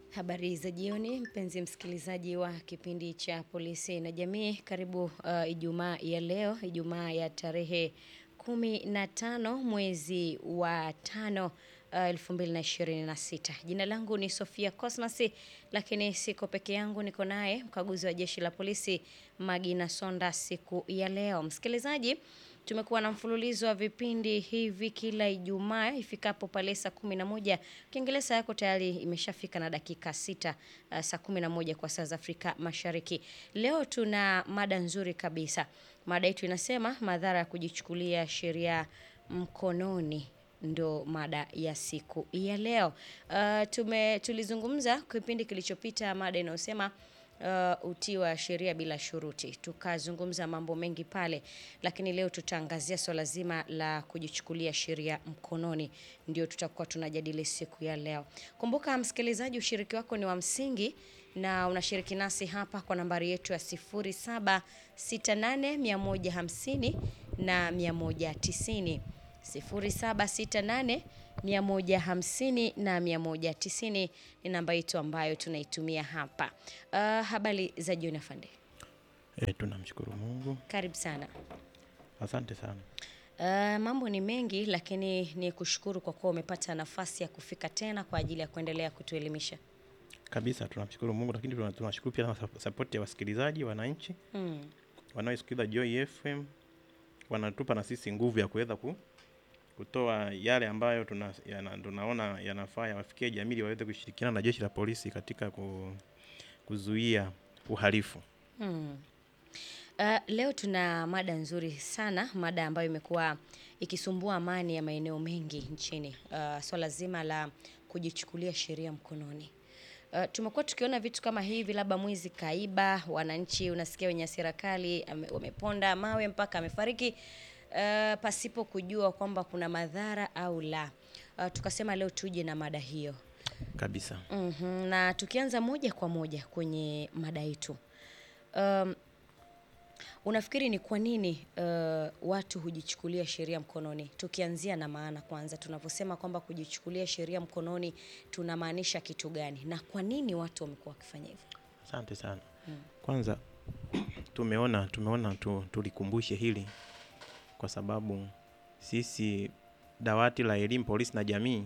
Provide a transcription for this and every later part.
Habari za jioni, mpenzi msikilizaji wa kipindi cha Polisi na Jamii. Karibu uh, Ijumaa ya leo, Ijumaa ya tarehe kumi na tano mwezi wa tano uh, 2026. Jina langu ni Sofia Cosmas, lakini siko peke yangu, niko naye mkaguzi wa jeshi la polisi Magina Sonda siku ya leo. Msikilizaji, tumekuwa na mfululizo wa vipindi hivi kila Ijumaa ifikapo pale saa kumi na moja. Kiingereza yako tayari imeshafika na dakika sita uh, saa kumi na moja kwa saa za Afrika Mashariki. Leo tuna mada nzuri kabisa. Mada yetu inasema madhara ya kujichukulia sheria mkononi ndo mada ya siku ya leo. Uh, tume tulizungumza kipindi kilichopita mada inayosema uh, utii wa sheria bila shuruti. Tukazungumza mambo mengi pale, lakini leo tutaangazia swala zima la kujichukulia sheria mkononi, ndio tutakuwa tunajadili siku ya leo. Kumbuka msikilizaji, ushiriki wako ni wa msingi na unashiriki nasi hapa kwa nambari yetu ya 0768 150 na 190 0768 150 na 190 ni namba yetu ambayo tunaitumia hapa. Uh, habari za jioni afande. E, tunamshukuru Mungu. Karibu sana. Asante sana. Uh, mambo ni mengi lakini ni kushukuru kwa kuwa umepata nafasi ya kufika tena kwa ajili ya kuendelea kutuelimisha. Kabisa tunamshukuru Mungu, lakini tuna- tunashukuru pia na sapoti ya wasikilizaji wananchi Mm. wanaosikiliza Joy FM, wanatupa na sisi nguvu ya kuweza ku, kutoa yale ambayo tuna, yana, tunaona yanafaa yawafikie jamii ili waweze kushirikiana na jeshi la polisi katika ku, kuzuia uhalifu. Hmm. Uh, leo tuna mada nzuri sana, mada ambayo imekuwa ikisumbua amani ya maeneo mengi nchini. Uh, swala zima la kujichukulia sheria mkononi. Uh, tumekuwa tukiona vitu kama hivi, labda mwizi kaiba, wananchi unasikia wenye hasira kali ame- wameponda mawe mpaka amefariki uh, pasipo kujua kwamba kuna madhara au la. Uh, tukasema leo tuje na mada hiyo. Kabisa. Mhm, na tukianza moja kwa moja kwenye mada yetu. Um, unafikiri ni kwa nini uh, watu hujichukulia sheria mkononi? Tukianzia na maana kwanza, tunavyosema kwamba kujichukulia sheria mkononi tunamaanisha kitu gani, na kwa nini watu wamekuwa wakifanya hivyo? Asante sana. Kwanza tumeona tumeona tu, tulikumbushe hili kwa sababu sisi dawati la elimu, polisi na jamii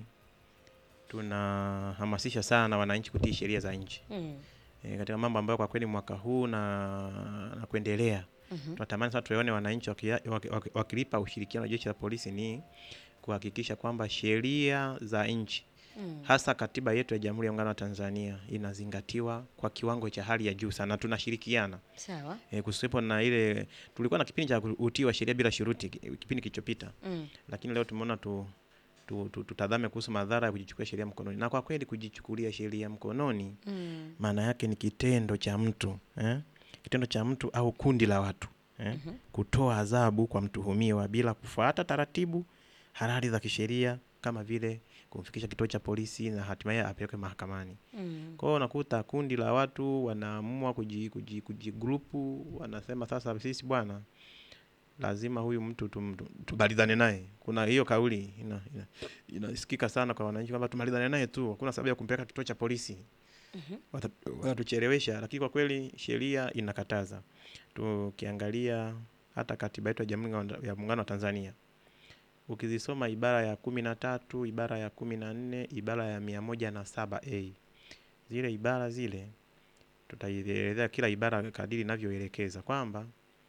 tunahamasisha sana wananchi kutii sheria za nchi Mm. e, katika mambo ambayo kwa kweli mwaka huu na, na kuendelea Mhm. tunatamani sana tuone wananchi wakia- waki- waki- wakilipa ushirikiano wa jeshi la polisi ni kuhakikisha kwamba sheria za nchi Mm. hasa katiba yetu ya Jamhuri ya Muungano wa Tanzania inazingatiwa kwa kiwango cha hali ya juu sana, na tunashirikiana Sawa. e, kusiwepo na ile. Tulikuwa na kipindi cha utii wa sheria bila shuruti ki- kipindi kilichopita, Mm. lakini leo tumeona tu, tu, tu, tutazame kuhusu madhara ya kujichukulia sheria mkononi. Na kwa kweli kujichukulia sheria mkononi Mm. maana yake ni kitendo cha mtu eh? kitendo cha mtu au kundi la watu eh? Mhm. kutoa adhabu kwa mtuhumiwa bila kufuata taratibu halali za kisheria kama vile kumfikisha kituo cha polisi na hatimaye apelekwe mahakamani. Mm. Kwa hiyo unakuta kundi la watu wanaamua kuji, kuji, kujigrupu, wanasema sasa sisi bwana, lazima huyu mtu tum, tum- tumalizane naye. Kuna hiyo kauli ina, ina, inasikika sana kwa wananchi kwamba tumalizane naye tu, hakuna sababu ya kumpeleka kituo cha polisi Mhm. Wata- wanatuchelewesha, lakini kwa kweli sheria inakataza. Tukiangalia hata katiba yetu ya Jamhuri ya Muungano wa Tanzania, ukizisoma ibara ya kumi na tatu, ibara ya kumi na nne, ibara ya mia moja na saba a zile ibara zile tutaielezea kila ibara kadiri inavyoelekeza kwamba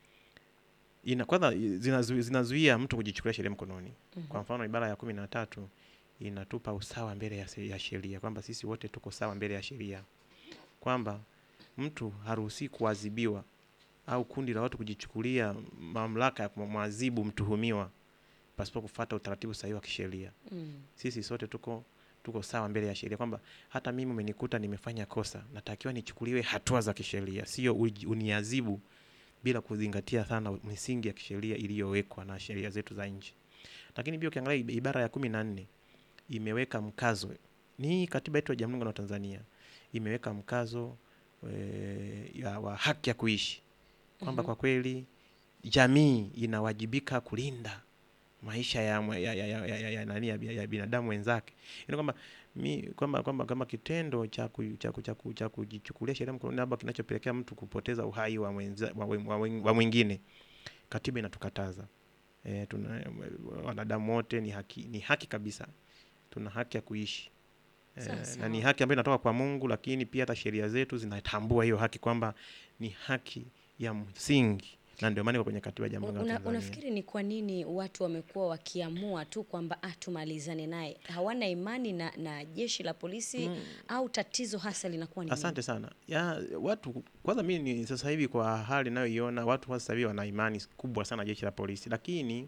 ina kwanza zinazu- zinazuia mtu kujichukulia sheria mkononi. Mhm. Kwa mfano ibara ya kumi na tatu inatupa usawa mbele ya se- ya sheria, kwamba sisi wote tuko sawa mbele ya sheria, kwamba mtu haruhusi kuadhibiwa au kundi la watu kujichukulia mamlaka ya kumwadhibu mtuhumiwa pasipo kufuata utaratibu sahihi wa kisheria. Mm. Sisi sote tuko tuko sawa mbele ya sheria, kwamba hata mimi umenikuta nimefanya kosa, natakiwa nichukuliwe hatua za kisheria, sio uji- uniadhibu bila kuzingatia sana misingi ya kisheria iliyowekwa na sheria zetu za nchi. Lakini pia ukiangalia ib- ibara ya kumi na nne imeweka mkazo, ni katiba yetu ya Jamhuri ya Muungano wa Tanzania imeweka mkazo e, ya, wa haki ya kuishi kwamba Mhm. kwa kweli jamii inawajibika kulinda maisha ya, mwe- ya, ya, ya, ya, ya, ya, nani, ya, ya, ya binadamu wenzake yani kwamba mi kwamba kwamba kama kitendo cha ku- cha ku- cha ku- cha kujichukulia sheria mkononi labda kinachopelekea mtu kupoteza uhai wa, mwenza, wa, wa, wa, wa mwingine katiba inatukataza e, tuna wanadamu wote ni haki ni haki kabisa tuna haki ya kuishi e, Sawa, na ni sawa. haki ambayo inatoka kwa Mungu lakini pia hata sheria zetu zinatambua hiyo haki kwamba ni haki ya msingi na ndio maana iko kwenye katiba ya Jamhuri ya Una, Muungano wa Tanzania. unafikiri ni kwa nini watu wamekuwa wakiamua tu kwamba ah, tumalizane naye, hawana imani na, na jeshi la polisi au tatizo hasa linakuwa ni nini? Asante sana. Ya, watu kwanza mimi ni sasa hivi kwa hali ninayoiona watu sasa hivi wana imani kubwa sana jeshi la polisi, lakini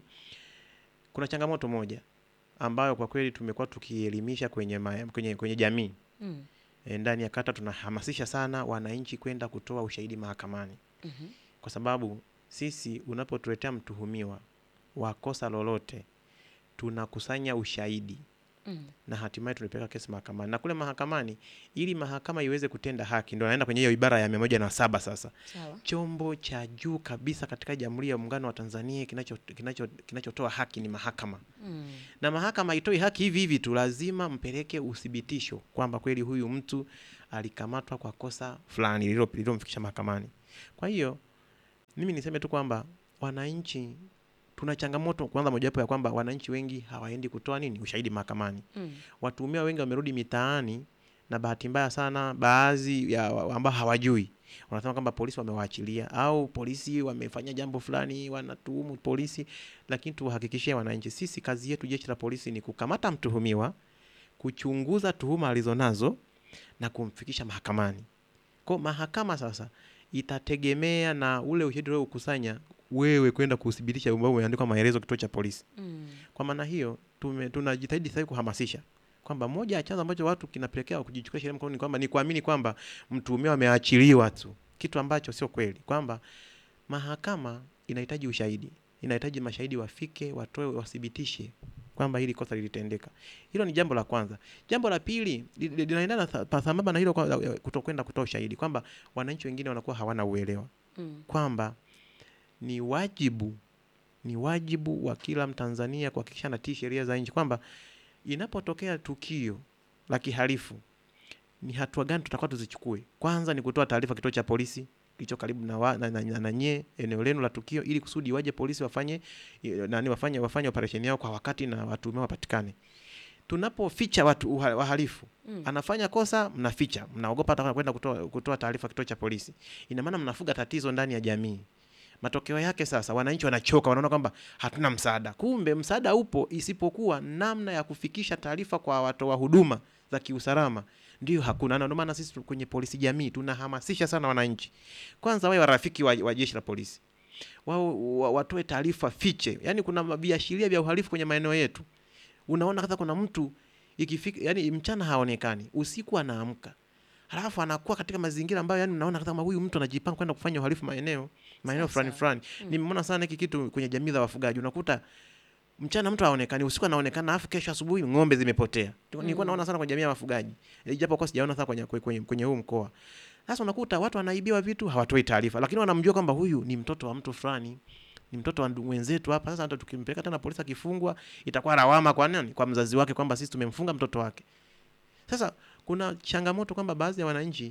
kuna changamoto moja ambayo kwa kweli tumekuwa tukielimisha kwenye, ma, kwenye, kwenye jamii Mm. e, ndani ya kata tunahamasisha sana wananchi kwenda kutoa ushahidi mahakamani Mhm. kwa sababu sisi unapotuletea mtuhumiwa wa kosa lolote tunakusanya ushahidi Mm. na hatimaye tunapeleka kesi mahakamani na kule mahakamani ili mahakama iweze kutenda haki ndo naenda kwenye hiyo ibara ya mia moja na saba sasa Sawa. chombo cha juu kabisa katika jamhuri ya muungano wa tanzania kinachotoa kinacho, kinachotoa haki ni mahakama Mm. na mahakama haitoi haki hivi hivi tu lazima mpeleke uthibitisho kwamba kweli huyu mtu alikamatwa kwa kosa fulani lililo- lililomfikisha mahakamani kwa hiyo mimi niseme tu kwamba wananchi tuna changamoto kwanza mojawapo ya kwamba wananchi wengi hawaendi kutoa nini ushahidi mahakamani Mm. watuhumiwa wengi wamerudi mitaani na bahati mbaya sana baadhi ya wa- ambao hawajui wanasema kwamba polisi wamewaachilia au polisi wamefanya jambo fulani wanatuhumu polisi lakini tuwahakikishie wananchi sisi kazi yetu jeshi la polisi ni kukamata mtuhumiwa kuchunguza tuhuma alizonazo na kumfikisha mahakamani kwa mahakama sasa itategemea na ule ushahidi uliokusanya wewe kwenda kuthibitisha ambao umeandikwa maelezo kituo cha polisi Mm. kwa maana hiyo tume- tunajitahidi sasa hivi kuhamasisha kwamba moja ya chanzo ambacho watu kinapelekea kujichukulia sheria mkononi ni kwamba ni kuamini kwamba mtuhumiwa ameachiliwa tu, kitu ambacho sio kweli, kwamba mahakama inahitaji ushahidi, inahitaji mashahidi wafike, watoe, wathibitishe kwamba hili kosa lilitendeka. Hilo ni jambo la kwanza. Jambo la pili li- li- linaendana sa- pa- sambamba na hilo, kwa- la- kutokwenda kutoa ushahidi, kwamba wananchi wengine wanakuwa hawana uelewa Mm. kwamba ni wajibu ni wajibu wa kila Mtanzania kuhakikisha anatii sheria za nchi, kwamba inapotokea tukio la kihalifu ni hatua gani tutakuwa tuzichukue. Kwanza ni kutoa taarifa kituo cha polisi kilicho karibu na, wa, na, na, na, na nyie eneo lenu la tukio, ili kusudi waje polisi wafanye eh, nani wafanye wafanye operesheni yao kwa wakati na watuhumiwa wapatikane. Tunapoficha watu uha- wahalifu Mm. anafanya kosa, mnaficha, mnaogopa hata kwenda kutoa, kutoa taarifa kituo cha polisi. Ina maana mnafuga tatizo ndani ya jamii. Matokeo yake sasa, wananchi wanachoka, wanaona kwamba hatuna msaada. Kumbe msaada upo, isipokuwa namna ya kufikisha taarifa kwa watoa huduma za kiusalama ndio hakuna. Na ndio maana sisi tu- kwenye polisi jamii tunahamasisha sana wananchi, kwanza wawe warafiki wa, wa jeshi la polisi, wao wa- watoe taarifa fiche. Yani kuna viashiria vya uhalifu kwenye maeneo yetu, unaona hata kuna mtu ikifika, yani mchana haonekani, usiku anaamka halafu anakuwa katika mazingira ambayo yani unaona kama huyu mtu anajipanga kwenda kufanya uhalifu maeneo maeneo Sawa, fulani sawa. fulani. Mm. Nimeona sana hiki kitu kwenye jamii za wafugaji, unakuta mchana mtu haonekani, usiku anaonekana, alafu kesho asubuhi ng'ombe zimepotea. Nilikuwa Mm. naona sana kwenye jamii ya wafugaji, ijapokuwa sijaona sana kwenye, kwenye, kwenye huu mkoa. Sasa unakuta watu wanaibiwa vitu, hawatoi taarifa, lakini wanamjua kwamba huyu ni mtoto wa mtu fulani, ni mtoto wa ndu- wenzetu hapa. Sasa hata tukimpeleka tena polisi akifungwa, itakuwa lawama kwa nani? Kwa mzazi wake, kwamba sisi tumemfunga mtoto wake. Sasa kuna changamoto kwamba baadhi ya wananchi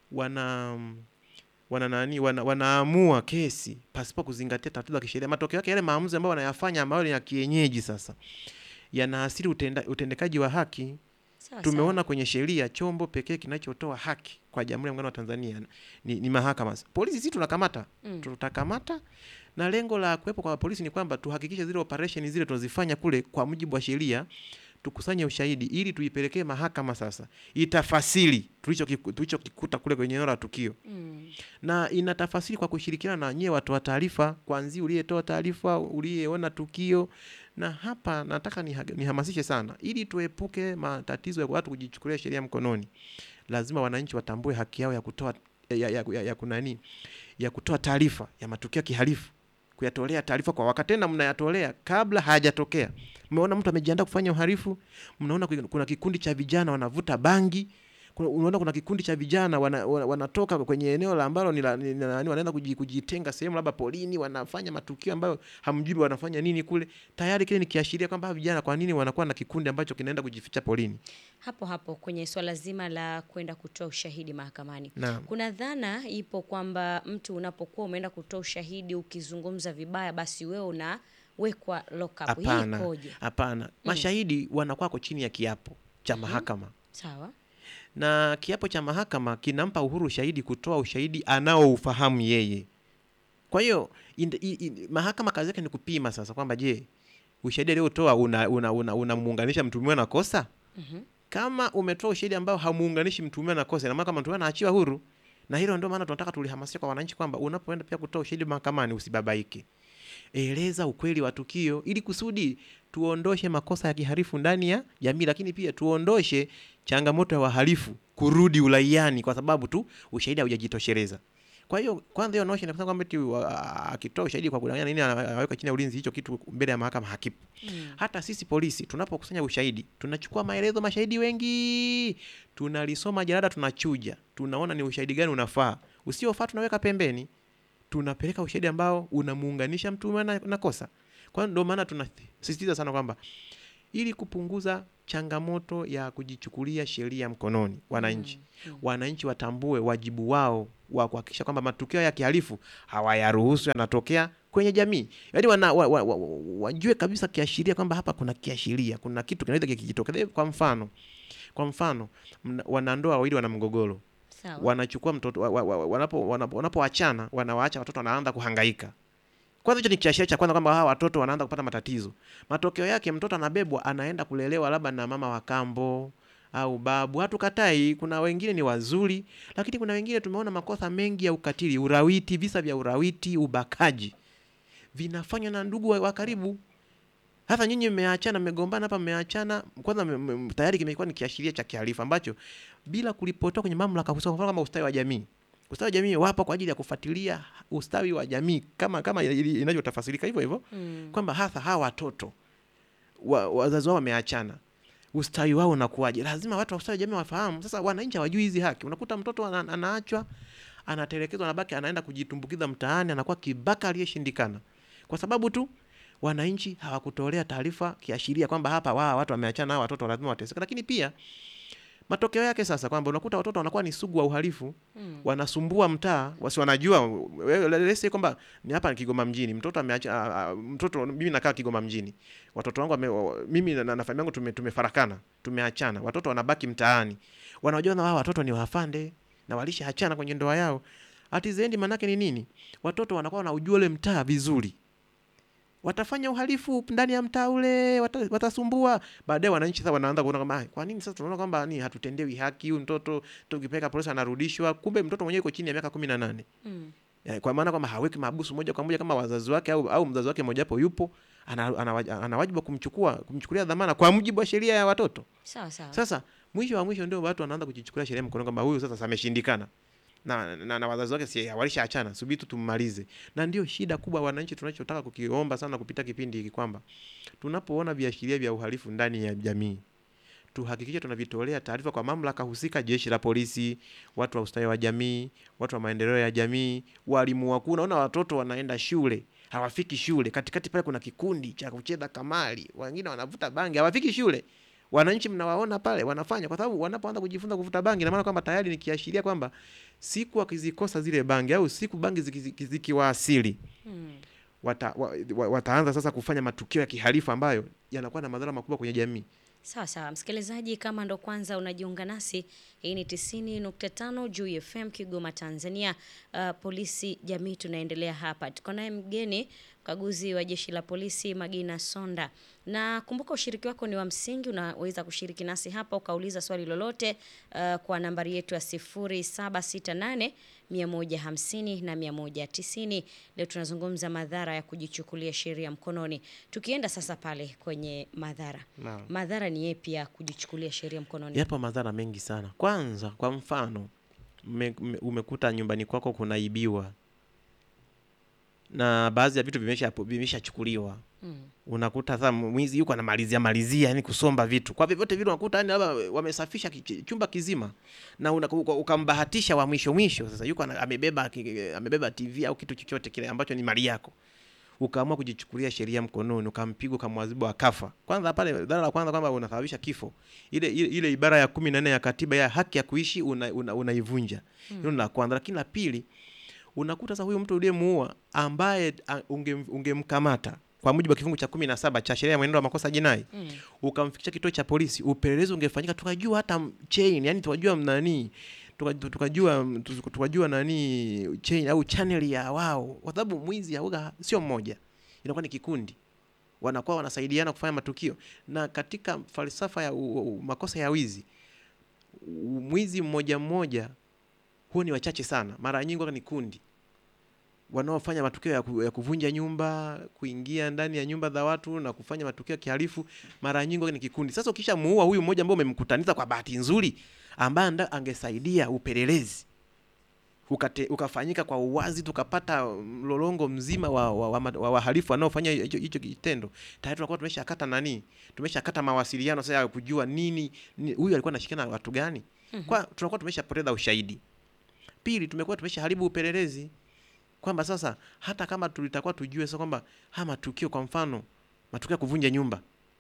wana wana nani wana, wanaamua kesi pasipo kuzingatia taratibu za kisheria. Matokeo yake yale maamuzi ambayo wanayafanya ambayo ni ya kienyeji sasa yanaathiri utenda, utendekaji wa haki. Sawa, Tumeona kwenye sheria chombo pekee kinachotoa haki kwa Jamhuri ya Muungano wa Tanzania ni, ni mahakama. Polisi sisi tunakamata Mm. tutakamata na lengo la kuwepo kwa polisi ni kwamba tuhakikishe zile operation zile tunazifanya kule kwa mujibu wa sheria, tukusanye ushahidi ili tuipelekee mahakama sasa itafasiri tulichokiku- tulichokikuta kule kwenye eneo la tukio Mm. na inatafasiri kwa kushirikiana na nyie watoa taarifa, kuanzia uliyetoa taarifa, uliyeona tukio. Na hapa nataka niha- nihamasishe sana, ili tuepuke matatizo ya watu kujichukulia sheria mkononi. Lazima wananchi watambue haki yao ya kutoa ya, ya, ya, ya, kunani ya kutoa taarifa ya matukio ya kihalifu, kuyatolea taarifa kwa wakati, tena mnayatolea kabla hayajatokea. Mmeona mtu amejiandaa kufanya uhalifu, mnaona kuna kikundi cha vijana wanavuta bangi kuna, unaona kuna kikundi cha vijana wana, wana, wanatoka kwenye eneo la ambalo ni la- ni- ni- nani, wanaenda kuji- kujitenga sehemu labda polini, wanafanya matukio ambayo hamjui wanafanya nini kule. Tayari kile ni kiashiria kwamba hawa vijana kwa nini wanakuwa na kikundi ambacho kinaenda kujificha polini. Hapo hapo kwenye swala zima la kwenda kutoa ushahidi mahakamani. Naam. Kuna dhana ipo kwamba mtu unapokuwa umeenda kutoa ushahidi ukizungumza vibaya basi wewe unawekwa lock up. Hii Hapana, ikoje? hapana. Mashahidi wanakuwako chini ya kiapo cha mahakama Sawa. na kiapo cha mahakama kinampa uhuru shahidi kutoa ushahidi anaoufahamu yeye. Kwa hiyo ind- i- i- mahakama kazi yake ni kupima sasa kwamba je, ushahidi aliotoa unamuunganisha una, una, unamuunganisha mtuhumiwa na kosa. Mhm. Kama umetoa ushahidi ambao hamuunganishi mtuhumiwa na kosa, ina maana kama mtuhumiwa anaachiwa huru. Na hilo ndio maana tunataka tulihamasisha kwa wananchi kwamba unapoenda pia kutoa ushahidi mahakamani usibabaike, eleza ukweli wa tukio ili kusudi tuondoshe makosa ya kihalifu ndani ya jamii, lakini pia tuondoshe changamoto ya wahalifu kurudi uraiani kwa sababu tu ushahidi haujajitosheleza. Kwa hiyo kwanza hiyo notion inasema kwamba eti wa- akitoa ushahidi kwa kudanganya nini anaweka chini ya ulinzi, hicho kitu mbele ya mahakama hakipo. Mm. Hata sisi polisi tunapokusanya ushahidi, tunachukua maelezo mashahidi wengi, tunalisoma jalada, tunachuja, tunaona ni ushahidi gani unafaa, usiofaa tunaweka pembeni, tunapeleka ushahidi ambao unamuunganisha mtuhumiwa na, na kosa. Kwa hiyo ndio maana tunasisitiza sana kwamba ili kupunguza changamoto ya kujichukulia sheria mkononi, wananchi Mm. wananchi watambue wajibu wao wa kuhakikisha kwamba matukio ya kihalifu hawayaruhusu yanatokea kwenye jamii, yaani wana, wa, wa, wa, wajue kabisa kiashiria kwamba hapa kuna kiashiria, kuna kitu kinaweza kikijitokeza. Kwa mfano, kwa mfano mna- wanandoa wawili wana mgogoro, Sawa. wanachukua mtoto wa, wa, wa, wanapo wanapo- wanapoachana wanawaacha watoto wanaanza kuhangaika. Kwanza hicho ni kiashiria cha kwanza kwamba hawa watoto wanaanza kupata matatizo. Matokeo yake mtoto anabebwa anaenda kulelewa labda na mama wa kambo au babu. Hatukatai, kuna wengine ni wazuri, lakini kuna wengine tumeona makosa mengi ya ukatili, urawiti, visa vya urawiti, ubakaji vinafanywa na ndugu wa, wa karibu. Hata nyinyi mmeachana, mmegombana hapa, mmeachana, kwanza mme- mme- tayari kimekuwa ni kiashiria cha kihalifu ambacho bila kulipotoa kwenye mamlaka husika, kwa mfano kama ustawi wa jamii. Ustawi wa jamii wapo kwa ajili ya kufuatilia ustawi wa jamii kama kama ili- inavyotafasirika hivyo hivyo Mm. kwamba hasa hawa watoto wa, wazazi wao wameachana, ustawi wao unakuwaje? Lazima watu wa ustawi wa jamii wafahamu. Sasa wananchi hawajui hizi haki, unakuta mtoto ana, anaachwa anatelekezwa, anabaki anaenda kujitumbukiza mtaani, anakuwa kibaka aliyeshindikana kwa sababu tu wananchi hawakutolea taarifa kiashiria kwamba hapa wa watu wameachana, hawa watoto lazima wateseke. Lakini pia matokeo yake sasa kwamba unakuta watoto wanakuwa ni sugu wa uhalifu Mm. wanasumbua mtaa wasi wanajua wewe, let's say kwamba ni hapa ni Kigoma mjini, mtoto ameacha a- a- mtoto, mimi nakaa Kigoma mjini, watoto wangu wame, wa- mimi na, na familia yangu tume, tumefarakana tumeachana, watoto wanabaki mtaani, wanajua na wao watoto ni wafande na walishaachana kwenye ndoa yao. Atizendi manake ni nini? Watoto wanakuwa wanaujua ule mtaa vizuri, watafanya uhalifu ndani ya mtaa ule, wata, watasumbua. Baadaye wananchi sasa wanaanza kuona kwamba "Ah, kwa nini sasa tunaona kwamba ni hatutendewi haki, huyu mtoto tukipeleka polisi anarudishwa, kumbe mtoto mwenyewe yuko chini ya miaka kumi na nane. Mm. Eh, kwa maana kwamba haweki mahabusu moja kwa moja kama wazazi wake au, au mzazi wake mojawapo yupo ana, ana, ana, ana wajibu wa kumchukua kumchukulia dhamana kwa mujibu wa sheria ya watoto. Sawa sawa. Sasa mwisho wa mwisho ndio watu wanaanza kujichukulia sheria mkononi kwamba huyu sasa ameshindikana na, na, na wazazi wake si walishaachana, subiri tu tummalize. Na ndio shida kubwa wananchi, tunachotaka kukiomba sana kupita kipindi hiki kwamba tunapoona viashiria vya uhalifu ndani ya jamii tuhakikishe tunavitolea taarifa kwa mamlaka husika, jeshi la polisi, watu wa ustawi wa jamii, watu wa maendeleo ya jamii, walimu wakuu. Naona watoto wanaenda shule hawafiki shule, katikati pale kuna kikundi cha kucheza kamari, wengine wanavuta bangi, hawafiki shule. Wananchi mnawaona pale wanafanya, kwa sababu wanapoanza kujifunza kuvuta bangi, ina maana kwamba tayari ni kiashiria kwamba siku wakizikosa zile bangi au siku bangi ziki- zikiwaasili Mm. wata, wa, wa, wataanza sasa kufanya matukio ya kihalifu ambayo yanakuwa na madhara makubwa kwenye jamii. Sawa sawa, msikilizaji, kama ndo kwanza unajiunga nasi, hii ni 90.5 Juu FM Kigoma, Tanzania. Uh, polisi jamii, tunaendelea hapa. Tuko naye mgeni mkaguzi wa jeshi la polisi Magina Sonda, na kumbuka ushiriki wako ni wa msingi. Unaweza kushiriki nasi hapa ukauliza swali lolote uh, kwa nambari yetu ya 0768 150 na 190. Leo tunazungumza madhara ya kujichukulia sheria mkononi. Tukienda sasa pale kwenye madhara Naam. madhara ni yepi ya kujichukulia sheria mkononi? Yapo madhara mengi sana. Kwanza, kwa mfano, mme- mme- umekuta nyumbani kwako kunaibiwa na baadhi ya vitu vimesha vimeshachukuliwa. Mm. unakuta sasa mwizi yuko anamalizia malizia yani kusomba vitu kwa vyovyote vile unakuta yani labda wamesafisha ki- chumba kizima na una- uka- ukambahatisha wa mwisho mwisho sasa yuko ana- amebeba ki- amebeba TV au kitu chochote kile ambacho ni mali yako ukaamua kujichukulia sheria mkononi ukampiga ukamwadhibu akafa kwanza pale dhara la kwanza kwamba unasababisha kifo ile, ile, ile ibara ya kumi na nne ya katiba ya haki ya kuishi unaivunja una, unaivunja. hilo ni la kwanza lakini la pili unakuta sasa huyu mtu uliyemuua ambaye a- unge- ungemkamata kwa mujibu wa kifungu cha kumi na saba cha sheria ya mwenendo wa makosa jinai Mm. ukamfikisha kituo cha polisi, upelelezi ungefanyika, tukajua hata m- chain, yani tukajua nani tuka- tukajua tuka- tukajua nani chain au channel ya wao, kwa sababu mwizi hauga sio mmoja, inakuwa ni kikundi, wanakuwa wanasaidiana kufanya matukio. Na katika falsafa ya u, u, makosa ya wizi, u- mwizi mmoja mmoja huo ni wachache sana, mara nyingi huwa ni kundi wanaofanya matukio ya, ku, ya kuvunja nyumba, kuingia ndani ya nyumba za watu na kufanya matukio ya kihalifu, mara nyingi huwa ni kikundi. Sasa ukisha muua huyu mmoja ambao umemkutaniza kwa bahati nzuri, ambaye anda- angesaidia upelelezi ukate, ukafanyika kwa uwazi, tukapata mlolongo mzima wa wa, wa, wa wahalifu wanaofanya hicho hicho kitendo, tayari tunakuwa tumeshakata nani, tumeshakata mawasiliano sasa ya kujua nini ni- huyu alikuwa anashikana na watu gani, kwa tunakuwa tumeshapoteza ushahidi. Pili, tumekuwa tumeshaharibu upelelezi kwamba sasa hata kama tulitakuwa tujue sasa kwamba haya matukio, kwa mfano matukio ya kuvunja nyumba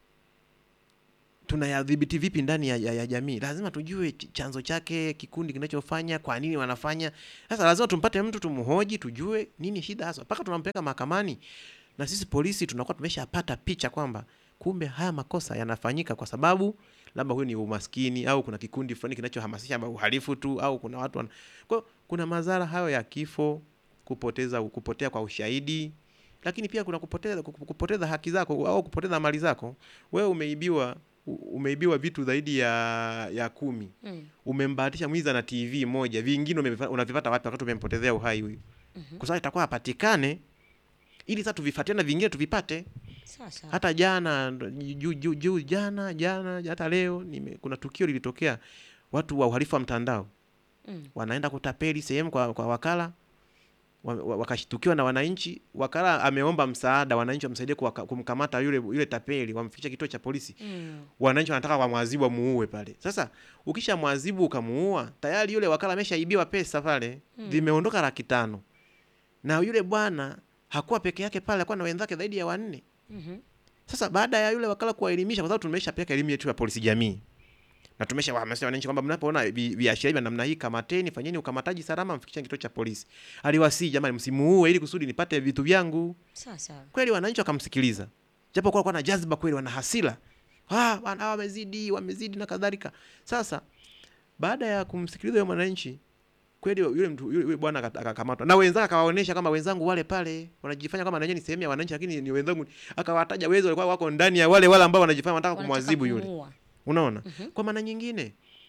tunayadhibiti vipi ndani ya, ya, ya jamii, lazima tujue ch- chanzo chake, kikundi kinachofanya, kwa nini wanafanya. Sasa lazima tumpate mtu tumhoji, tujue nini shida hasa, mpaka tunampeleka mahakamani. Na sisi polisi tunakuwa tumeshapata picha kwamba kumbe haya makosa yanafanyika kwa sababu labda huyu ni umaskini au kuna kikundi fulani kinachohamasisha uhalifu tu au kuna watu wana... kwa hiyo kuna madhara hayo ya kifo, kupoteza kupotea kwa ushahidi, lakini pia kuna kupoteza kupoteza haki zako au kupoteza mali zako. Wewe umeibiwa u- umeibiwa vitu zaidi ya ya kumi, Mm. umembahatisha mwizi na TV moja, vingine umevifa- unavipata wapi wakati umempotezea uhai huyu? Kwa sababu itakuwa apatikane ili sasa tuvifuatie na vingine tuvipate. Sasa. Hata jana ndo- juu juu juu jana jana hata leo nime, kuna tukio lilitokea, watu wa uhalifu wa mtandao Mm. wanaenda kutapeli sehemu kwa, kwa wakala wa- wa- wakashtukiwa na wananchi. Wakala ameomba msaada, wananchi wamsaidie kuwaka- kumkamata yule yule tapeli, wamfikisha kituo cha polisi. Mm. Wananchi wanataka wamwadhibu, wamuue pale. Sasa ukisha mwadhibu ukamuua, tayari yule wakala ameshaibiwa pesa pale, vimeondoka laki tano, na yule bwana hakuwa peke yake pale, alikuwa na wenzake zaidi ya wanne. Mhm. Sasa baada ya yule wakala kuwaelimisha, kwa sababu tumeshapeleka elimu yetu ya polisi jamii na tumeshawahamasisha wananchi kwamba mnapoona vi- viashiria vya namna hii, kamateni, fanyeni ukamataji salama, mfikisheni kituo cha polisi. Aliwasii, jamani, msimuue ili kusudi nipate vitu vyangu. Sasa. Kweli wananchi wakamsikiliza, japo kwa na jazba kweli, wana hasira, ah, wana- wamezidi, wamezidi na kadhalika. Sasa baada ya kumsikiliza yule mwananchi kweli yule mtu yule, yule bwana aka- akakamatwa na wenzake, akawaonesha kama wenzangu wale pale wanajifanya kama nanyewe ni sehemu ya wananchi, lakini ni wenzangu. Akawataja wezi walikuwa wako ndani ya wale wale ambao wanajifanya wanataka Wanataka kumwadhibu yule. kumuua. Unaona, kwa maana nyingine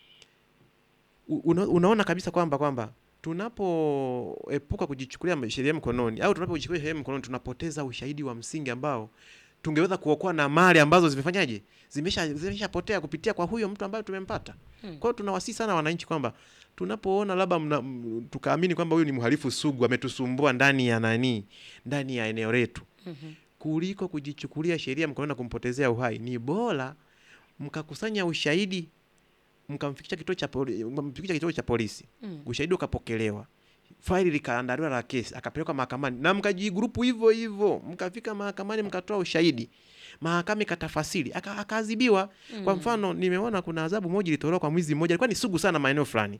u- una, unaona kabisa kwamba kwamba tunapoepuka kujichukulia sheria mkononi au tunapojichukulia sheria mkononi tunapoteza ushahidi wa msingi ambao tungeweza kuokoa na mali ambazo zimefanyaje zimesha zimeshapotea kupitia kwa huyo mtu ambaye tumempata. Hmm. Kwa hiyo tunawasii sana wananchi kwamba tunapoona labda mna- m- tukaamini kwamba huyu ni mhalifu sugu ametusumbua ndani ya nani ndani ya eneo letu Mhm. kuliko kujichukulia sheria mkononi na kumpotezea uhai, ni bora mkakusanya ushahidi mkamfikisha kituo cha poli, mkamfikisha kituo cha polisi, Mm. ushahidi ukapokelewa, faili likaandaliwa la kesi, akapelekwa mahakamani na mkajigrupu hivyo hivyo, mkafika mahakamani mkatoa ushahidi, mahakama ikatafasiri, aka- akaadhibiwa. Kwa mfano, nimeona kuna adhabu moja ilitolewa kwa mwizi mmoja, alikuwa ni sugu sana maeneo fulani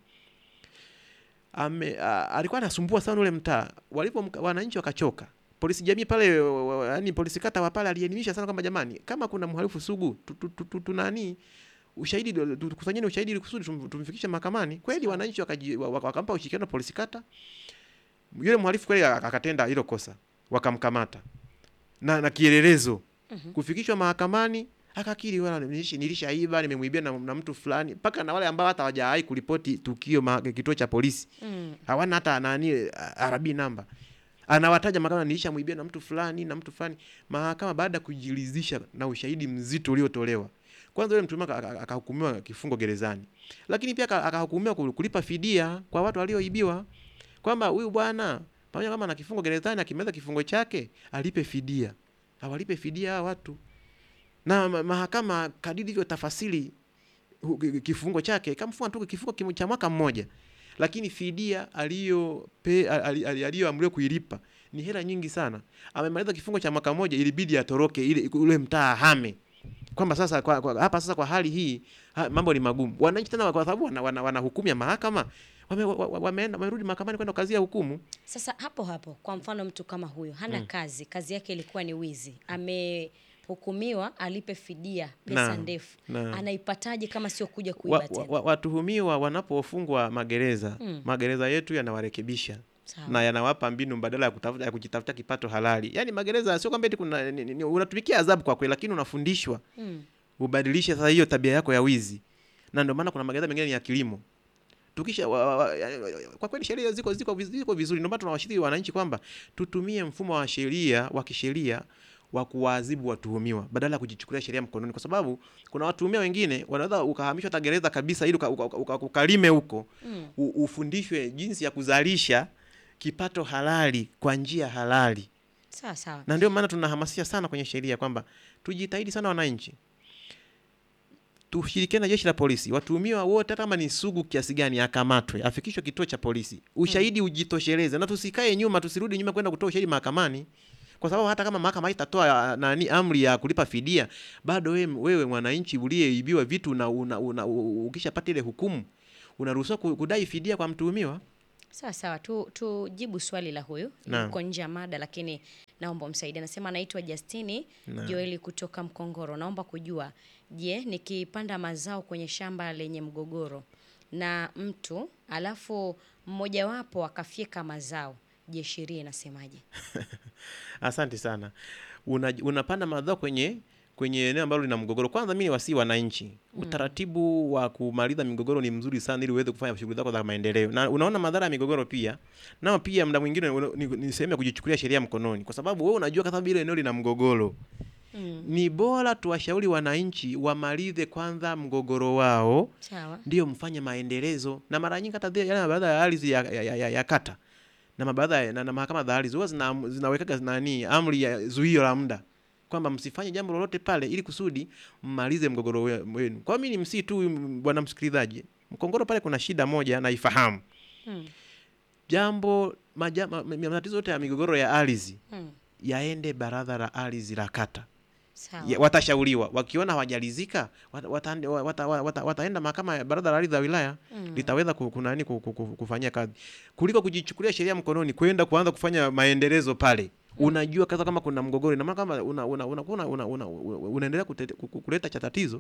ame, a, alikuwa anasumbua sana ule mtaa. Walipo mka- wananchi wakachoka, polisi jamii pale, yani polisi kata wa pale alielimisha sana kwamba jamani, kama kuna mhalifu sugu tu- tu- tu- tu- tunani ushahidi tu- tukusanyeni ushahidi ili kusudi tum- tumfikishe mahakamani. Kweli wananchi wakaji- wa- waka- wakampa ushirikiano polisi kata, yule mhalifu kweli ak- akatenda hilo kosa, wakamkamata na, na kielelezo kufikishwa mahakamani akakiri, wala nilish- nilishaiba, nimemwibia na, na mtu fulani, mpaka na wale ambao hata hawajawahi kuripoti tukio ma, kituo cha polisi Mm. hawana hata nani arabi namba anawataja mahakama nilishamwibia na mtu fulani na mtu fulani mahakama baada ya kujiridhisha na ushahidi mzito uliotolewa kwanza yule mtuhumiwa aka- aka- akahukumiwa kifungo gerezani lakini pia aka- akahukumiwa kul- kulipa fidia kwa watu walioibiwa kwamba huyu bwana pamoja kama na kifungo gerezani akimaliza kifungo chake alipe fidia awalipe fidia hawa watu na ma- mahakama kadiri hivyo tafasiri hu- ki- kifungo chake ikamfunga tu kifungo kimo- cha mwaka mmoja lakini fidia aliyope- ali- ali- aliyoamriwa kuilipa ni hela nyingi sana amemaliza kifungo cha mwaka mmoja ilibidi atoroke ile ule mtaa ahame kwamba sasa kwa, kwa, hapa sasa kwa hali hii ha, mambo ni magumu wananchi tena kwa sababu wana, wana, wana hukumu ya mahakama wame- wa- wa- wameenda wamerudi mahakamani kwenda kazia hukumu Sasa hapo hapo, kwa mfano mtu kama huyo hana kazi, kazi yake ilikuwa ni wizi, amehukumiwa alipe fidia pesa Naam, ndefu, naam. anaipataje kama sio kuja kuiba wa, wa, tena? wa, watuhumiwa wanapofungwa magereza Mm. magereza yetu yanawarekebisha Sawa. na yanawapa mbinu mbadala ya kutafuta ya kujitafuta kipato halali. Yaani magereza sio kwamba eti kuna ni, ni, unatumikia adhabu kwa kweli, lakini unafundishwa Mm. ubadilishe sasa hiyo tabia yako ya wizi, na ndio maana kuna magereza mengine ni ya kilimo. Tukisha wa, wa, wa, kwa kweli sheria ziko ziko viz- ziko vizuri, ndio maana tunawashauri wananchi kwamba tutumie mfumo wa sheria wa kisheria wa kuwaadhibu watuhumiwa badala ya kujichukulia sheria mkononi, kwa sababu kuna watuhumiwa wengine wanaweza ukahamishwa hata gereza kabisa ili uka- uka- uka- ukalime huko Mm. u- ufundishwe jinsi ya kuzalisha kipato halali kwa njia halali Sawa sawa. na ndio maana tunahamasisha sana kwenye sheria kwamba tujitahidi sana wananchi tushirikiane na jeshi la polisi watuhumiwa wote hata kama ni sugu kiasi gani akamatwe afikishwe kituo cha polisi ushahidi ujitosheleze na tusikae nyuma tusirudi nyuma kwenda kutoa ushahidi mahakamani kwa sababu hata kama mahakama haitatoa ah, nani amri ya kulipa fidia bado wewe, wewe mwananchi uliyeibiwa vitu na una, una, u- ukishapata ile hukumu unaruhusiwa ku- kudai fidia kwa mtuhumiwa Sawa sawa, tu tujibu swali la huyu Naam. yuko nje ya mada, lakini naomba umsaidie. Anasema anaitwa Justini Naam. Joeli kutoka Mkongoro. Naomba kujua, je, nikipanda mazao kwenye shamba lenye mgogoro na mtu alafu mmojawapo akafyeka mazao, je, sheria inasemaje? Asante sana. Una, unapanda mazao kwenye kwenye eneo ambalo lina mgogoro. Kwanza mimi wasii wananchi, utaratibu wa kumaliza migogoro ni mzuri sana, ili uweze kufanya shughuli zako za maendeleo. Na unaona madhara ya migogoro pia, nao pia muda mwingine una- ni, ni sehemu ya kujichukulia sheria mkononi, kwa sababu wewe unajua kwa sababu ile eneo lina mgogoro Mm. ni bora tuwashauri wananchi wamalize kwanza mgogoro wao Sawa. ndio mfanye maendelezo. Na mara nyingi hata zile- yale mabaraza ya ardhi ya, ya, ya, ya, ya kata na mabaraza ya- na, na mahakama za ardhi huwa zina, zinawekaga nani amri ya zuio la muda kwamba msifanye jambo lolote pale ili kusudi mmalize mgogoro we- wenu. Kwa hiyo mimi ni msii tu m- bwana msikilizaji, Mkongoro pale kuna shida moja naifahamu. Mm. Jambo maja- ma- ma- matatizo yote ya migogoro ya ardhi Mm. yaende baraza la ardhi la kata Sawa. ya, watashauriwa wakiona hawajalizika wata, wata, wata, wata, wataenda mahakama ya baraza la ardhi la wilaya Mm. litaweza ku- kunani ku- ku- ku- kufanyia kazi kuliko kujichukulia sheria mkononi kwenda kuanza kufanya maendelezo pale unajua kaza kama kuna mgogoro ina maana kama una, una, una, una, una, una, unaendelea kutete- ku- ku- kuleta cha tatizo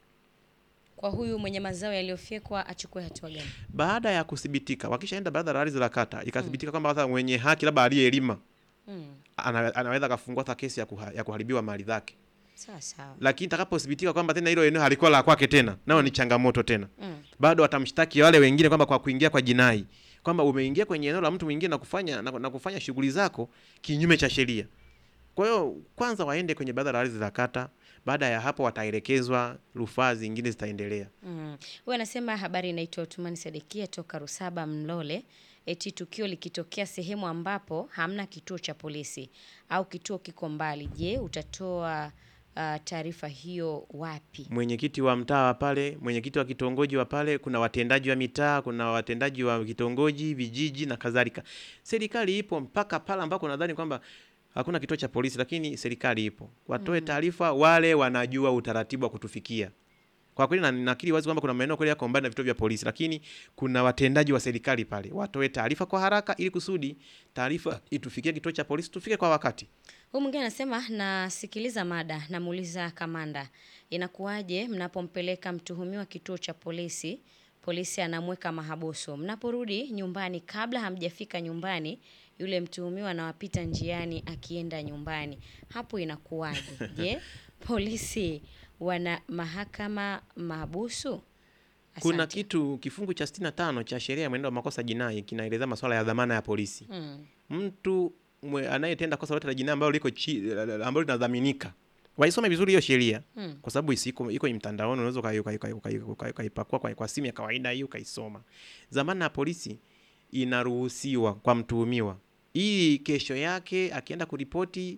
Kwa huyu mwenye mazao yaliyofyekwa achukue hatua gani? baada ya kuthibitika wakishaenda baraza la ardhi la kata ikathibitika kwamba sasa mwenye haki labda aliyelima Mm. ana, anaweza akafungua hata kesi ya, kuha, ya kuharibiwa mali zake Sawa sawa. lakini itakapothibitika kwamba tena hilo eneo halikuwa la kwake tena nao ni changamoto tena Mm. bado watamshtaki wale wengine kwamba kwa kuingia kwa jinai kwamba umeingia kwenye eneo la mtu mwingine na kufanya na, na kufanya shughuli zako kinyume cha sheria. Kwa hiyo kwanza waende kwenye baraza la ardhi za kata, baada ya hapo wataelekezwa, rufaa zingine zitaendelea. Mm. Huyu anasema habari inaitwa Utumani Sadekia toka Rusaba Mlole. Eti tukio likitokea sehemu ambapo hamna kituo cha polisi au kituo kiko mbali, je, utatoa uh, taarifa hiyo wapi? Mwenyekiti wa mtaa wa pale, mwenyekiti wa kitongoji wa pale, kuna watendaji wa mitaa, kuna watendaji wa kitongoji, vijiji na kadhalika. Serikali ipo mpaka pale ambako nadhani kwamba hakuna kituo cha polisi, lakini serikali ipo, watoe taarifa, wale wanajua utaratibu wa kutufikia. Kwa kweli na- nakiri wazi kwamba kuna maeneo kweli yako mbali na vituo vya polisi, lakini kuna watendaji wa serikali pale, watoe taarifa kwa haraka, ili kusudi taarifa itufikie kituo cha polisi, tufike kwa wakati. Huyu mwingine anasema nasikiliza mada, namuuliza kamanda, inakuwaje mnapompeleka mtuhumiwa kituo cha polisi, polisi anamweka mahabusu, mnaporudi nyumbani, kabla hamjafika nyumbani, yule mtuhumiwa anawapita njiani akienda nyumbani, hapo inakuwaje? Je, polisi wana mahakama mahabusu? Kuna Asante. kitu kifungu cha 65 cha sheria ya mwenendo wa makosa jinai kinaeleza masuala ya dhamana ya polisi. Mm, Mtu mwe- anayetenda kosa lolote la jinai ambalo liko chi- ambalo linadhaminika, waisome vizuri hiyo sheria mm, kwa sababu isi- iko iko mtandaoni, unaweza ukai- ukai- ukai- ukai- ukai- ukaipakua kwa, kwa simu ya kawaida hiyo ukaisoma. Dhamana ya polisi inaruhusiwa kwa mtuhumiwa, ili kesho yake akienda kuripoti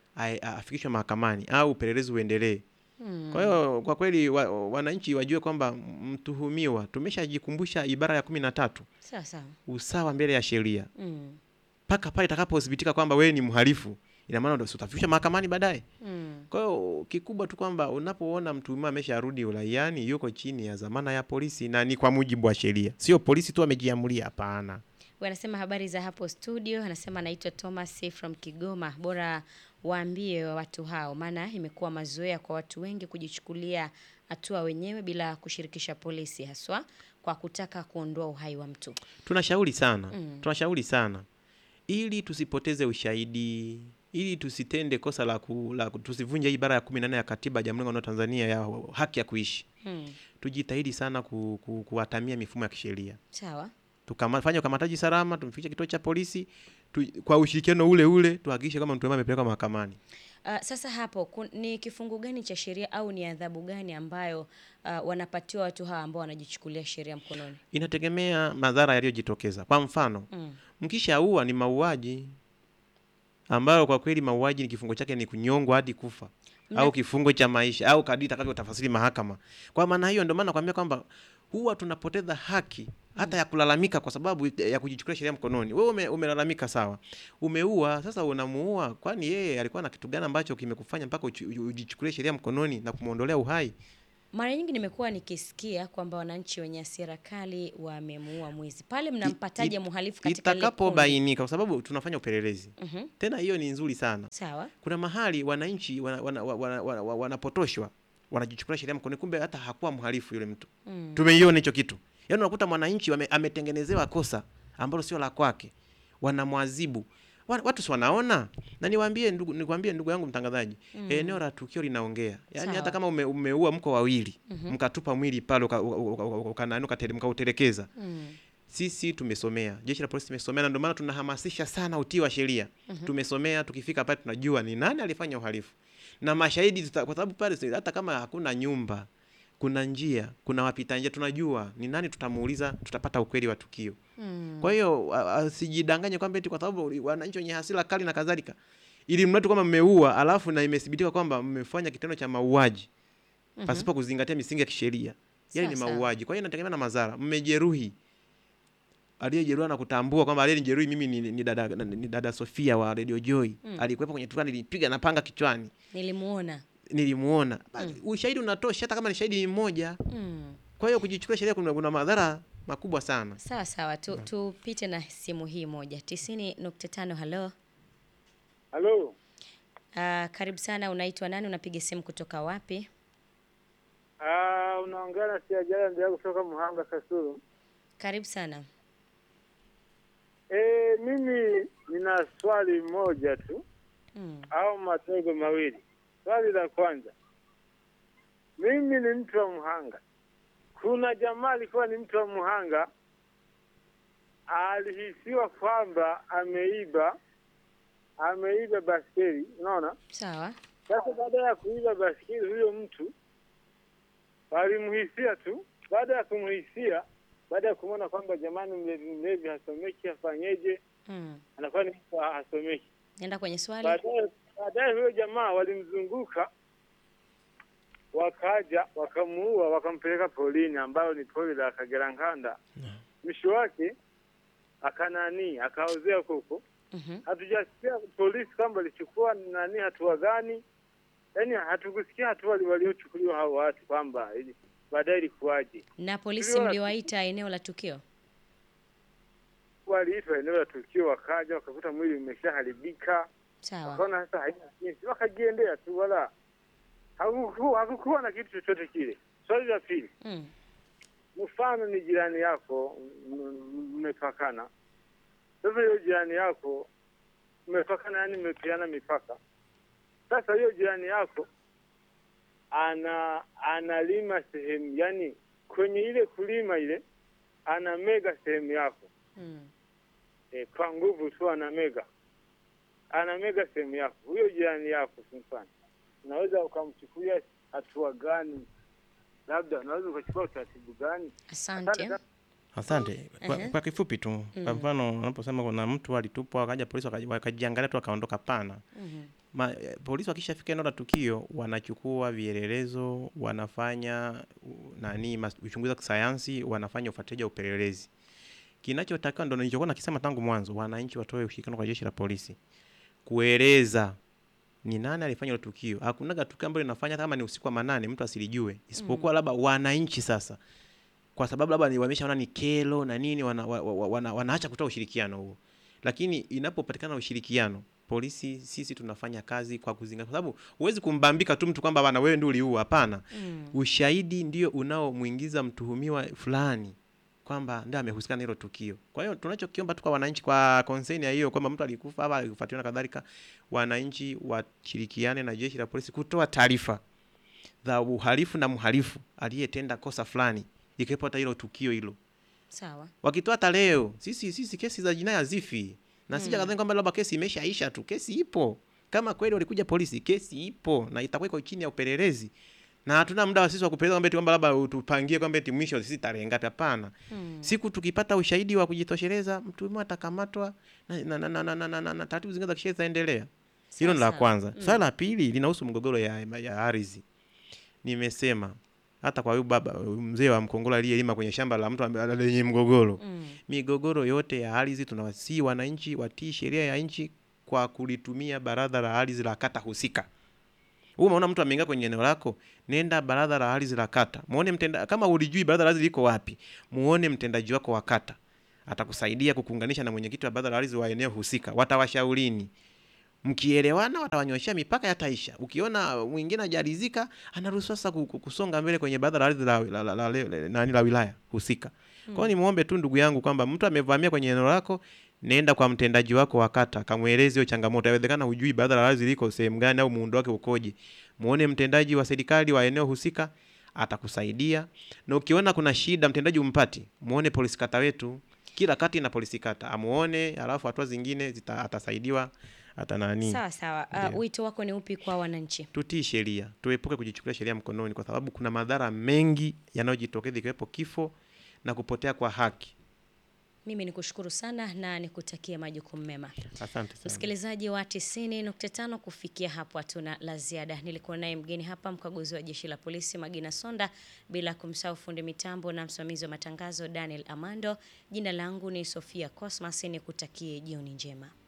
ai- afikishwe mahakamani au upelelezi uendelee. Mm. Kwa hiyo kwa kweli wa, wananchi wajue kwamba mtuhumiwa, tumeshajikumbusha ibara ya kumi na tatu, Sawa sawa. usawa mbele ya sheria, Mm. mpaka pale itakapothibitika kwamba wewe ni mhalifu, ina maana ndio utafikishwa mahakamani baadaye. Mm. Kwa hiyo kikubwa tu kwamba unapoona mtuhumiwa amesharudi uraiani, yuko chini ya dhamana ya polisi na ni kwa mujibu wa sheria, sio polisi tu amejiamulia. Hapana. Huyu anasema habari za hapo studio, anasema anaitwa Thomas from Kigoma. Bora waambie watu hao, maana imekuwa mazoea kwa watu wengi kujichukulia hatua wenyewe bila kushirikisha polisi, haswa kwa kutaka kuondoa uhai wa mtu. Tunashauri sana Mm. tunashauri sana ili tusipoteze ushahidi, ili tusitende kosa la, ku, la ku- tusivunje hii ibara ya kumi na nne ya katiba ya Jamhuri ya Muungano wa Tanzania ya haki ya kuishi. Mm. Tujitahidi sana ku, ku, kuwatamia mifumo ya kisheria, Sawa. tukafanya ukamataji salama, tumfikishe kituo cha polisi tu, kwa ushirikiano ule ule tuhakikishe kama mtuhumiwa amepelekwa mahakamani. Uh, sasa hapo kun, ni kifungu gani cha sheria au ni adhabu gani ambayo uh, wanapatiwa watu hawa ambao wanajichukulia sheria mkononi? Inategemea madhara yaliyojitokeza. Kwa mfano, Mm. mkishaua ni mauaji ambayo kwa kweli mauaji ni kifungo chake ni kunyongwa hadi kufa Mna- au kifungo cha maisha au kadri itakavyotafasiri mahakama. Kwa maana hiyo, ndio maana nakwambia kwamba huwa tunapoteza haki hata ya kulalamika kwa sababu ya kujichukulia sheria mkononi. Wewe ume, umelalamika sawa, umeua, sasa unamuua, kwani yeye alikuwa na kitu gani ambacho kimekufanya mpaka uchi- ujichukulie sheria mkononi na kumwondolea uhai? Mara nyingi nimekuwa nikisikia kwamba wananchi wenye hasira kali wamemuua mwizi. Pale mnampataje it- mhalifu katika lile kundi? Itakapobainika, kwa sababu tunafanya upelelezi Mhm. tena, hiyo ni nzuri sana. Sawa. kuna mahali wananchi wanapotoshwa wana, wana, wana, wana, wanapotoshwa, wanajichukulia sheria mkononi, kumbe hata hakuwa mhalifu yule mtu. Mm. Tumeiona hicho kitu, yaani unakuta mwananchi wame- ametengenezewa kosa ambalo sio la kwake, wanamwadhibu Wa- watu si wanaona. Na niwaambie ndugu, nikwambie ndugu yangu mtangazaji, eneo la tukio linaongea. Yaani Sawa. hata kama ume, umeua mko wawili mkatupa mwili pale uka- uka- uka- uka- ukanani ukatele- mkautelekeza Mm. sisi tumesomea, jeshi la polisi tumesomea, na ndio maana tunahamasisha sana utii wa sheria. Tumesomea, tukifika pale tunajua ni nani alifanya uhalifu na mashahidi tuta, kwa sababu pale si- hata kama hakuna nyumba, kuna njia, kuna wapita njia, tunajua ni nani, tutamuuliza, tutapata ukweli wa tukio. Mm. Kwa hiyo a- asijidanganye kwamba eti kwa sababu wananchi wenye hasira kali na kadhalika, ili mradi kwamba mmeua, alafu na imethibitika kwamba mmefanya kitendo cha mauaji pasipo kuzingatia misingi ya kisheria, yale ni Sawa, sawa. mauaji. Kwa hiyo inategemea na madhara. Mmejeruhi, aliyejeruhiwa na kutambua kwamba aliyenijeruhi mimi ni, ni, dada, ni dada Sofia wa Radio Joy alikuwepo kwenye tukio, nilipiga na panga kichwani, Nilimuona. nilimuona. Basi, Ushahidi unatosha, hata kama ni shahidi ni mmoja. Mm. Kwa hiyo kujichukulia sheria kuna, kuna madhara makubwa sana. Sawa sawa, tu, tupite na simu hii moja tisini nukta tano. Halo, Halo, Ah, karibu sana. Unaitwa nani? Unapiga simu kutoka wapi? ah, unaongea na Siajala ndio kutoka Muhanga Kasulu. Karibu sana. E, mimi nina swali moja tu Mm. au madogo mawili. Swali la kwanza, mimi ni mtu wa Muhanga. Kuna jamaa alikuwa ni mtu wa Muhanga, alihisiwa kwamba ameiba ameiba baskeli, unaona. Sawa. Sasa baada ya kuiba baskeli, huyo mtu walimhisia tu. Baada ya kumhisia, baada ya kumwona kwamba jamani, mlevi mlevi hasomeki, afanyeje, Mm. anakuwa ni mtu hasomeki. Nenda kwenye swali. Baadaye baadaye huyo jamaa walimzunguka, wakaja wakamuua, wakampeleka polini, ambayo ni poli la Kagera Nkanda. Mwisho wake akanani akaozea huko huko. Mhm. Hatujasikia polisi kwamba alichukua nani hatua gani, yaani hatukusikia hatua wali- waliochukuliwa hao watu kwamba ili baadaye ilikuwaje. Na polisi Tuliona- mliwaita eneo la tukio? Waliitwa eneo la tukio, wakaja wakakuta mwili umeshaharibika, Sawa. wakaona sasa haina jinsi, wakajiendea tu, wala hakuku- hakukuwa na kitu chochote kile. Swali la pili, Mm. mfano ni jirani yako, m- m- mmepakana. Sasa hiyo jirani yako mmepakana, yani mmepeana mipaka. Sasa hiyo jirani yako ana analima sehemu, yani kwenye ile kulima ile anamega sehemu yako Mm. e, kwa nguvu tu anamega anamega sehemu yako. Huyo jirani yako kwa mfano, unaweza ukamchukulia hatua gani? Labda unaweza ukachukua utaratibu gani? Asante. Asante sana. Asante. Kwa, Aha. kwa kifupi tu, kwa mfano unaposema kuna mtu alitupwa akaja polisi wakaji- wakajiangalia tu akaondoka, pana Mhm. Ma, eh, polisi wakishafika eneo la tukio wanachukua vielelezo, wanafanya u- nani mas- uchunguzi wa kisayansi, wanafanya ufuatiliaji wa upelelezi. Kinachotakiwa ndo nilichokuwa nakisema tangu mwanzo, wananchi watoe ushirikiano kwa jeshi la polisi kueleza ni nani alifanya hilo tukio. Hakunaga tukio ambalo linafanya hata kama ni usiku wa manane mtu asilijue, isipokuwa labda wananchi sasa, kwa sababu labda ni- wameshaona ni kero na nini, wana, wa, wa, wana, wanaacha kutoa ushirikiano huo. Lakini inapopatikana ushirikiano, polisi sisi tunafanya kazi kwa kuzingatia, kwa sababu huwezi kumbambika tu mtu kwamba bana wewe ndio uliua. Hapana, Mm. ushahidi ndio unaomwingiza mtuhumiwa fulani kwamba ndio amehusika na hilo tukio. Kwa hiyo tunachokiomba tu kwa wananchi, kwa concern ya hiyo kwamba mtu alikufa ama alifuatiliwa na kadhalika, wananchi washirikiane na jeshi la polisi kutoa taarifa za uhalifu na mhalifu aliyetenda kosa fulani, ikiwepo hata hilo tukio hilo. Sawa. Wakitoa hata leo, sisi sisi kesi za jinai hazifi, na sija kadhani kwamba labda kesi imeshaisha tu. Kesi ipo, kama kweli walikuja polisi, kesi ipo na itakuwa iko chini ya upelelezi, na hatuna muda wa sisi wa kupeleza kwamba eti kwamba labda utupangie kwamba eti mwisho sisi tarehe ngapi. Hapana, Mm. siku tukipata ushahidi wa kujitosheleza, mtuhumiwa atakamatwa na, na, na, na, na, na, na, na, na taratibu zingine za kisheria zitaendelea. Hilo ni la Sawa, kwanza. sawa. Swala la pili linahusu mgogoro ya, ya ardhi. Nimesema hata kwa huyu baba huyu mzee wa Mkongola aliyelima kwenye shamba la mtu ambaye- lenye mgogoro Mm. migogoro yote ya ardhi tunawasihi wananchi watii sheria ya nchi kwa kulitumia baraza la ardhi la kata husika. Wewe umeona mtu ameingia kwenye eneo lako, nenda baraza la ardhi la kata. Muone mtenda kama ulijui baraza la ardhi liko wapi, muone mtendaji wako wa kata. Atakusaidia kukuunganisha na mwenyekiti wa baraza la ardhi wa eneo husika. Watawashaurini. Mkielewana watawanyoshea mipaka yataisha. Ukiona mwingine hajaridhika, anaruhusiwa sasa ku- ku- kusonga mbele kwenye baraza la ardhi la, la, la, la, la, la, nani la wilaya husika. Kwa hiyo nimuombe tu ndugu yangu kwamba mtu amevamia kwenye eneo lako, nenda kwa mtendaji wako wa kata, kamweleze hiyo changamoto. Inawezekana hujui baraza la ardhi liko sehemu gani au muundo wake ukoje. Muone mtendaji wa serikali wa eneo husika, atakusaidia. Na ukiona kuna shida mtendaji umpati, muone polisi kata wetu. Kila kata ina polisi kata, amuone, alafu hatua zingine zita, atasaidiwa hata nani. Sawa sawa. Uh, Ndio. wito wako ni upi kwa wananchi? Tutii sheria, tuepuke kujichukulia sheria mkononi, kwa sababu kuna madhara mengi yanayojitokeza ikiwepo kifo na kupotea kwa haki. Mimi ni kushukuru sana na nikutakie majukumu mema. Asante sana. Msikilizaji wa 90.5, kufikia hapo hatuna la ziada. Nilikuwa naye mgeni hapa, mkaguzi wa jeshi la polisi Magina Sonda, bila kumsahau fundi mitambo na msimamizi wa matangazo Daniel Amando. Jina langu ni Sofia Cosmas, nikutakie jioni njema.